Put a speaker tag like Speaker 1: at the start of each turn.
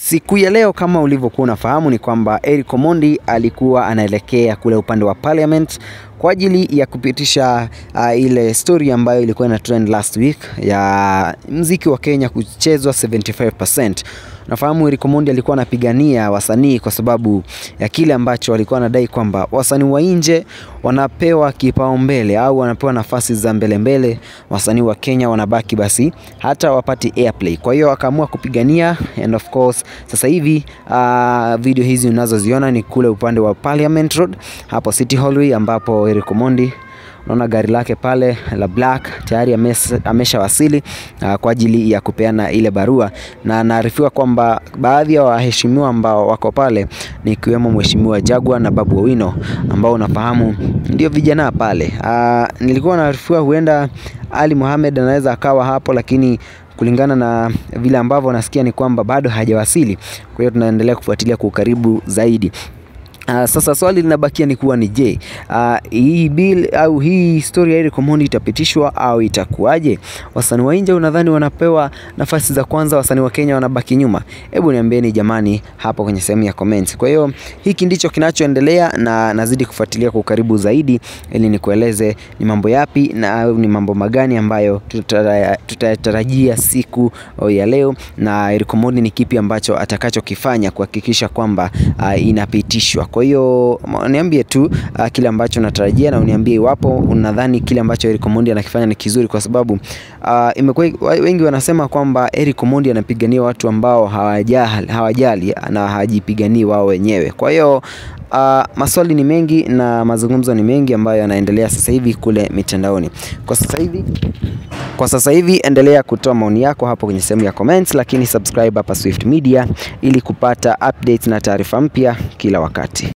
Speaker 1: Siku ya leo kama ulivyokuwa unafahamu ni kwamba Eric Omondi alikuwa anaelekea kule upande wa Parliament kwa ajili ya kupitisha uh, ile story ambayo ilikuwa ina trend last week ya mziki wa Kenya kuchezwa 75%. Nafahamu Eric Omondi alikuwa anapigania wasanii kwa sababu ya kile ambacho walikuwa wanadai kwamba wasanii wa nje wanapewa kipaumbele au wanapewa nafasi za mbele mbele, wasanii wa Kenya wanabaki basi hata wapati airplay. Kwa hiyo akaamua kupigania and of course sasa hivi uh, video hizi unazoziona ni kule upande wa Parliament Road hapo City Hallway ambapo Eric Omondi unaona gari lake pale la black tayari ameshawasili uh, kwa ajili ya kupeana ile barua, na naarifiwa kwamba baadhi ya waheshimiwa ambao wako pale ni ikiwemo Mheshimiwa Jagwa na Babu Owino ambao unafahamu ndio vijana pale. Uh, nilikuwa naarifiwa huenda Ali Mohamed anaweza akawa hapo, lakini kulingana na vile ambavyo nasikia ni kwamba bado hajawasili. Kwa hiyo tunaendelea kufuatilia kwa ukaribu zaidi. Uh, sasa swali linabakia ni kuwa ni je, uh, hii bill au hii story ya Eric Omondi itapitishwa au itakuwaje? Wasanii wa nje unadhani wanapewa nafasi za kwanza, wasanii wa Kenya wanabaki nyuma? Hebu niambieni jamani hapo kwenye sehemu ya comments. Kwa hiyo hiki ndicho kinachoendelea na nazidi kufuatilia kwa ukaribu zaidi ili nikueleze ni mambo yapi na au ni mambo magani ambayo tutatarajia siku ya leo na Eric Omondi ni kipi ambacho atakachokifanya kuhakikisha kwamba uh, inapitishwa. Kwa hiyo niambie tu uh, kile ambacho natarajia na uniambie iwapo unadhani kile ambacho Eric Omondi anakifanya ni kizuri, kwa sababu uh, imekuwa wengi wanasema kwamba Eric Omondi anapigania watu ambao hawajali, hawajali na hawajipiganii wao wenyewe. Kwa hiyo Uh, maswali ni mengi na mazungumzo ni mengi ambayo yanaendelea sasa hivi kule mitandaoni. Kwa sasa hivi kwa sasa hivi endelea kutoa maoni yako hapo kwenye sehemu ya comments, lakini subscribe hapa Swift Media ili kupata updates na taarifa mpya kila wakati.